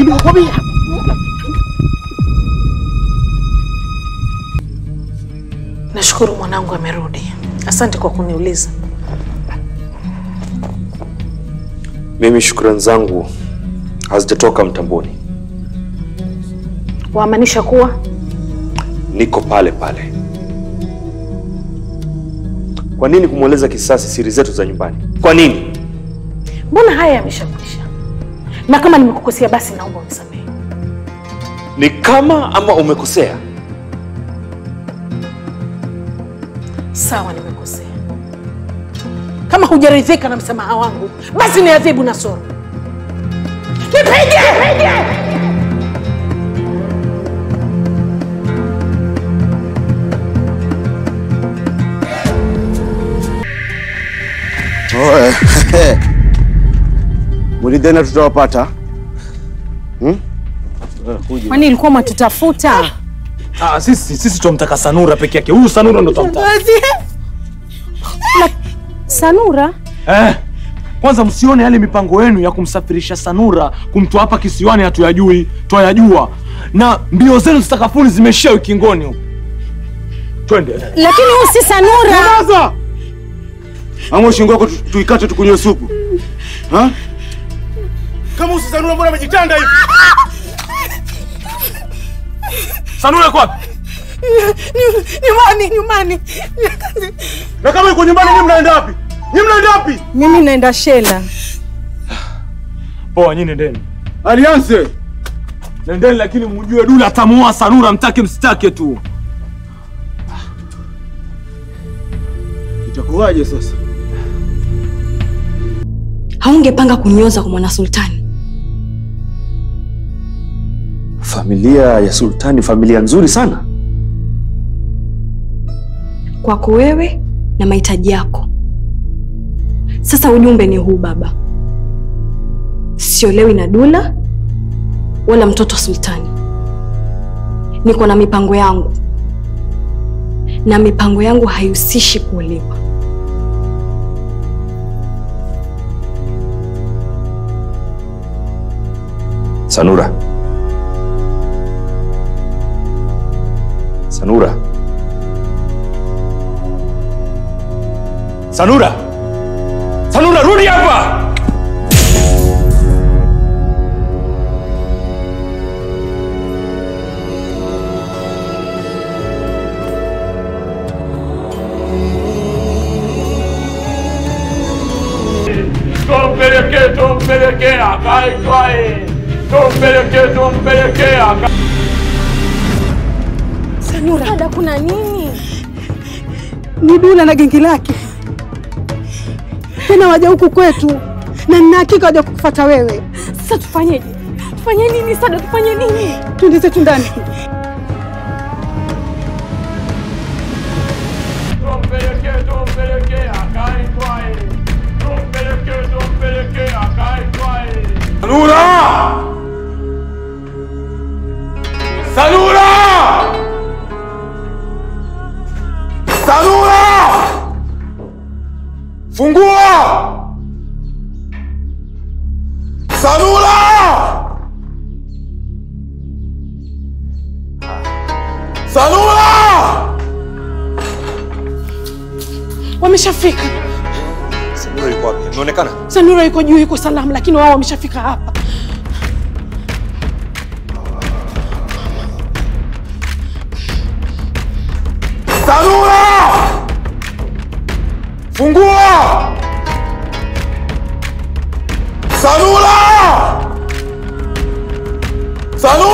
Nimekwambia. Nashukuru mwanangu amerudi. Asante kwa kuniuliza. Mimi shukrani zangu hazijatoka mtamboni, Waamanisha kuwa niko pale pale. Kwa nini kumweleza kisasi siri zetu za nyumbani? Kwa nini? mbona haya yameshakwisha, na kama nimekukosea basi naomba unisamehe. Ni kama ama umekosea? Sawa, nimekosea. Kama hujaridhika na msamaha wangu, basi ni adhibu na soro. Nipige! Oe. Mulidhani tutawapata? Hmm? Kwani ilikuwa mwatutafuta? Ah, sisi sisi tunamtaka Sanura peke yake. Huyu Sanura ndo tunamtaka. Sanura? Eh. Kwanza msione yale mipango yenu ya kumsafirisha Sanura kumtoa hapa kisiwani hatuyajui, twayajua. Na mbio zenu zitakafuni zimeishia ukingoni huko. Twende. Lakini huyu si Sanura. Sasa! Ama shingo yako tu- tuikate tukunywe supu. Ha? Kama usisanua mbona amejitanda hivi? Sanura yuko wapi? Nyumbani, nyumbani. Na kama yuko nyumbani nyinyi mnaenda wapi? Nyinyi mnaenda wapi? Mimi naenda Shela. Poa, nyinyi nendeni. Alianze. Nendeni lakini mjue Dula atamuoa Sanura mtake msitake tu. Itakuwaje sasa? Haungepanga kunioza kwa mwana sultani. Familia ya Sultani, familia nzuri sana. kwako wewe na mahitaji yako. Sasa ujumbe ni huu baba, siolewi na Dula wala mtoto Sultani. Niko na mipango yangu, na mipango yangu haihusishi kuolewa. Sanura. Sanura. Sanura! Sanura rudi hapa! Tumpelekee, tumpelekee akaitwae. Tumpelekee, tumpelekee aka Sanura. Dada, kuna nini? ni Dula na gengi lake tena waja huku kwetu, na nina hakika waja kukufuata wewe. Sasa tufanyeje? Tufanye nini Sada? Tufanye nini? Twende zetu ndani. tumpelekee, tumpelekee akaitwae. Tumpelekee, tumpelekee akaitwae. Sanura! Sanura! Sanura! Fungua! Sanura! Sanura! Wameshafika. Sanura yuko wapi? Ameonekana? Sanura yuko juu, yuko salama, lakini wao wameshafika hapa. Sanura! Fungua! Sanura! Sanura!